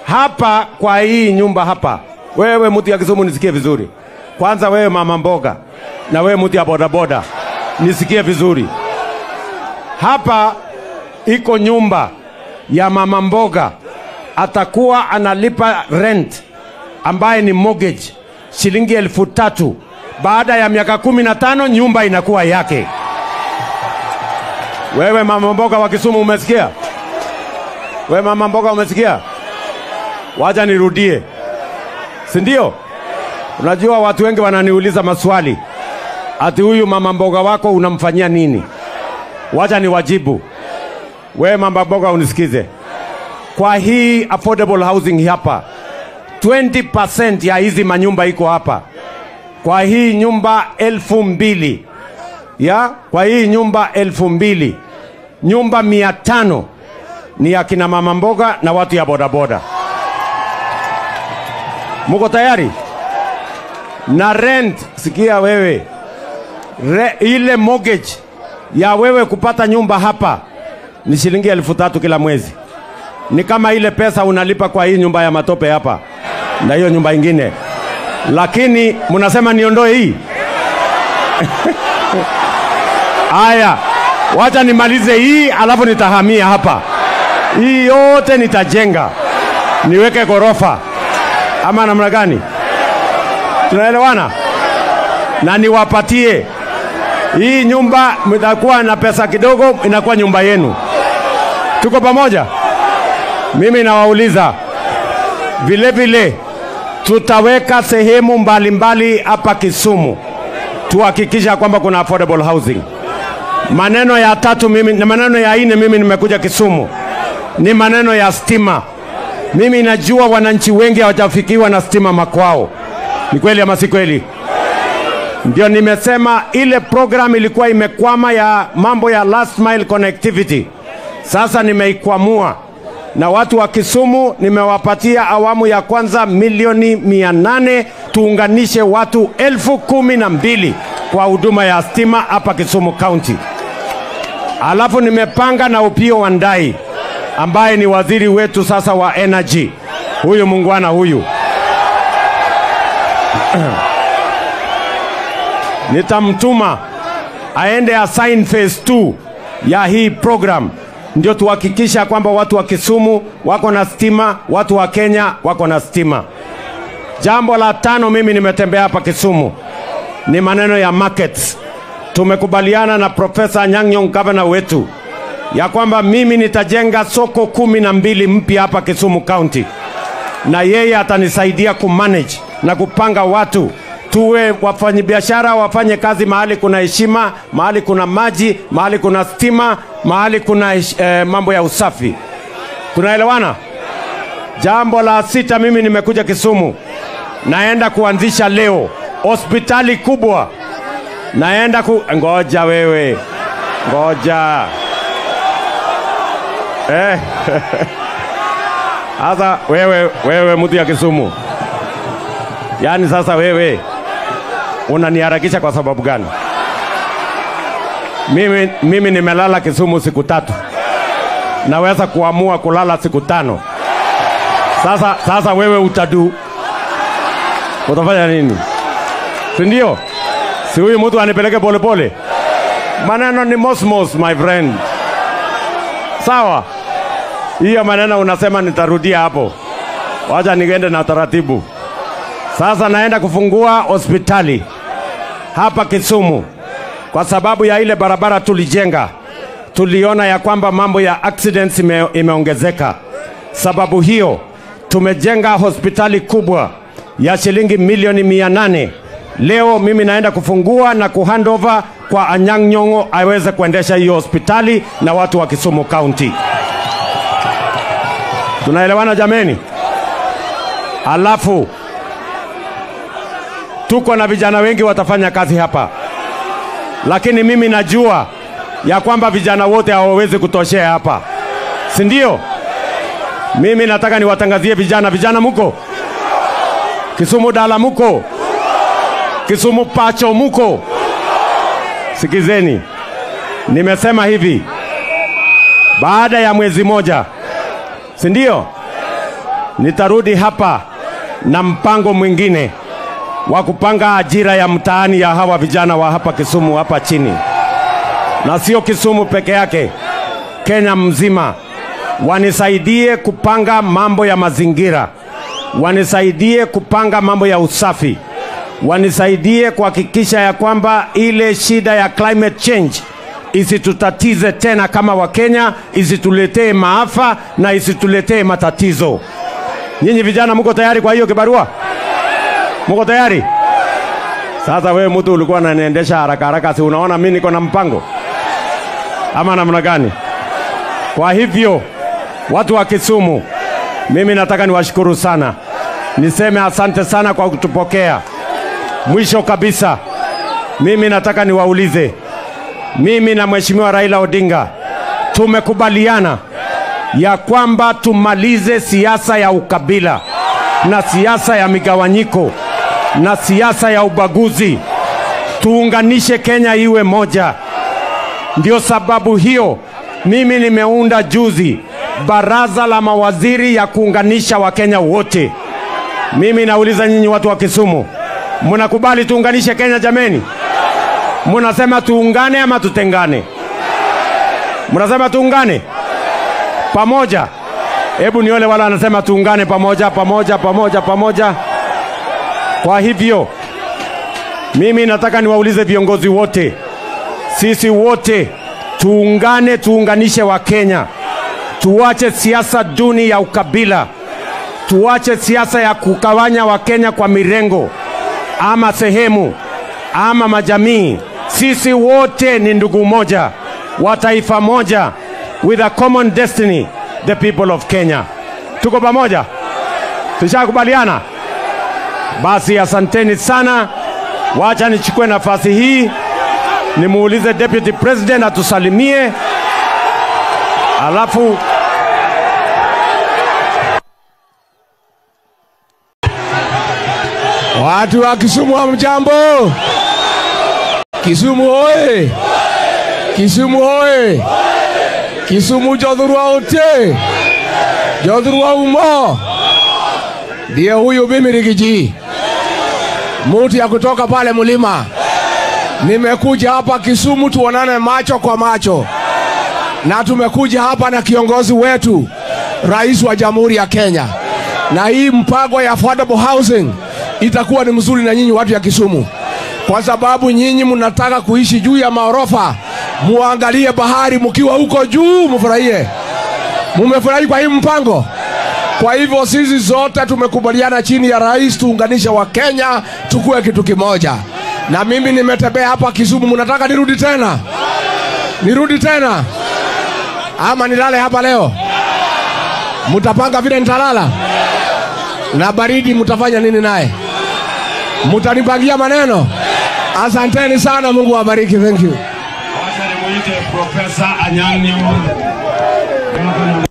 hapa kwa hii nyumba hapa, wewe mtu ya Kisumu nisikie vizuri. Kwanza wewe mama mboga na wewe mtu ya bodaboda nisikie vizuri. Hapa iko nyumba ya mama mboga, atakuwa analipa rent ambaye ni mortgage shilingi elfu tatu. Baada ya miaka kumi na tano nyumba inakuwa yake. Wewe mama mboga wa Kisumu umesikia? Wewe mama mboga umesikia? Wacha nirudie, si ndio? Unajua watu wengi wananiuliza maswali ati huyu mama mboga wako unamfanyia nini? Wacha niwajibu. Wewe mama mboga unisikize, kwa hii affordable housing hapa 20% ya hizi manyumba iko hapa, kwa hii nyumba elfu mbili ya kwa hii nyumba elfu mbili nyumba mia tano ni ya kina mama mboga na watu ya bodaboda. Muko tayari? Na rent, sikia wewe, Re, ile mortgage ya wewe kupata nyumba hapa ni shilingi elfu tatu kila mwezi. Ni kama ile pesa unalipa kwa hii nyumba ya matope hapa na hiyo nyumba ingine, lakini mnasema niondoe hii Aya, wacha nimalize hii alafu nitahamia hapa. Hii yote nitajenga, niweke ghorofa ama namna gani? Tunaelewana? Na niwapatie hii nyumba, mtakuwa na pesa kidogo, inakuwa nyumba yenu. Tuko pamoja? Mimi nawauliza vile vile, tutaweka sehemu mbalimbali hapa Kisumu tuhakikisha kwamba kuna affordable housing. Maneno ya tatu mimi, na maneno ya nne mimi nimekuja Kisumu ni maneno ya stima. Mimi najua wananchi wengi hawajafikiwa na stima makwao. Ni kweli ama si kweli? Ndio nimesema ile program ilikuwa imekwama ya mambo ya last mile connectivity, sasa nimeikwamua na watu wa Kisumu nimewapatia awamu ya kwanza milioni mia nane tuunganishe watu elfu kumi na mbili kwa huduma ya stima hapa Kisumu County. Alafu nimepanga na Upio Wandai ambaye ni waziri wetu sasa wa energy, huyu mungwana huyu nitamtuma aende assign phase 2 ya hii program ndio tuhakikisha kwamba watu wa Kisumu wako na stima, watu wa Kenya wako na stima. Jambo la tano, mimi nimetembea hapa Kisumu, ni maneno ya markets. Tumekubaliana na Profesa Nyang'nyong, gavana wetu, ya kwamba mimi nitajenga soko kumi na mbili mpya hapa Kisumu County, na yeye atanisaidia kumanage na kupanga watu tuwe wafanyabiashara wafanye kazi mahali kuna heshima, mahali kuna maji, mahali kuna stima, mahali kuna eh, mambo ya usafi. Tunaelewana? Jambo la sita, mimi nimekuja Kisumu, naenda kuanzisha leo hospitali kubwa, naenda ku... Ngoja wewe, ngoja eh. Sasa wewe, wewe mtu ya Kisumu, yaani sasa wewe unaniharakisha kwa sababu gani? Mimi, mimi nimelala Kisumu siku tatu, naweza kuamua kulala siku tano. Sasa, sasa wewe utadu, utafanya nini? Si ndio? Si huyu mtu anipeleke polepole? Maneno ni mosmos, my friend. Sawa, hiyo maneno unasema nitarudia hapo, wacha niende na taratibu. Sasa naenda kufungua hospitali hapa Kisumu kwa sababu ya ile barabara tulijenga. Tuliona ya kwamba mambo ya accidents ime, imeongezeka. Sababu hiyo tumejenga hospitali kubwa ya shilingi milioni mia nane. Leo mimi naenda kufungua na kuhandover kwa Anyang' Nyong'o aweze kuendesha hiyo hospitali na watu wa Kisumu County. Tunaelewana jameni? Alafu tuko na vijana wengi watafanya kazi hapa, lakini mimi najua ya kwamba vijana wote hawawezi kutoshea hapa, si ndio? Mimi nataka niwatangazie vijana, vijana muko Kisumu Dala, muko Kisumu Pacho, muko sikizeni, nimesema hivi, baada ya mwezi moja, si ndio? nitarudi hapa na mpango mwingine wa kupanga ajira ya mtaani ya hawa vijana wa hapa Kisumu hapa chini, na sio Kisumu peke yake, Kenya mzima. Wanisaidie kupanga mambo ya mazingira, wanisaidie kupanga mambo ya usafi, wanisaidie kuhakikisha ya kwamba ile shida ya climate change isitutatize tena kama Wakenya, isituletee maafa na isituletee matatizo. Nyinyi vijana mko tayari kwa hiyo kibarua? Mko tayari? Sasa wewe mtu ulikuwa unaniendesha haraka haraka, si unaona mimi niko na mpango ama namna gani? Kwa hivyo watu wa Kisumu, mimi nataka niwashukuru sana, niseme asante sana kwa kutupokea. Mwisho kabisa, mimi nataka niwaulize, mimi na Mheshimiwa Raila Odinga tumekubaliana ya kwamba tumalize siasa ya ukabila na siasa ya migawanyiko na siasa ya ubaguzi, tuunganishe Kenya iwe moja. Ndio sababu hiyo mimi nimeunda juzi baraza la mawaziri ya kuunganisha Wakenya wote. Mimi nauliza nyinyi watu wa Kisumu, mnakubali tuunganishe Kenya jameni? Mnasema tuungane ama tutengane? Mnasema tuungane pamoja? Hebu niole wala anasema tuungane pamoja, pamoja, pamoja, pamoja. Kwa hivyo mimi nataka niwaulize viongozi wote, sisi wote tuungane, tuunganishe Wakenya, tuache siasa duni ya ukabila, tuache siasa ya kugawanya Wakenya kwa mirengo ama sehemu ama majamii. Sisi wote ni ndugu moja wa taifa moja, with a common destiny, the people of Kenya. Tuko pamoja, tushakubaliana. Basi asanteni sana. Wacha nichukue nafasi hii nimuulize Deputy President atusalimie, alafu Watu wa Kisumu hamjambo? Kisumu hoye! Kisumu hoye! Kisumu jodhurwa ote! Jodhurwa umo! Ndiye huyu mimi Rigiji, muti ya kutoka pale mlima. Nimekuja hapa Kisumu tuonane macho kwa macho, na tumekuja hapa na kiongozi wetu, rais wa Jamhuri ya Kenya, na hii mpango ya affordable housing itakuwa ni mzuri na nyinyi watu ya Kisumu, kwa sababu nyinyi mnataka kuishi juu ya maorofa, muangalie bahari mkiwa huko juu, mfurahie. Mumefurahi kwa hii mpango? Kwa hivyo sisi zote tumekubaliana chini ya rais tuunganishe wa Kenya tukue kitu kimoja. Na mimi nimetembea hapa Kisumu, mnataka nirudi tena? Nirudi tena ama nilale hapa leo? Mutapanga vile nitalala? Na baridi mutafanya nini naye? Mutanipangia maneno? Asanteni sana, Mungu awabariki. Thank you. wacha nimuite Profesa Anyang' Nyong'o.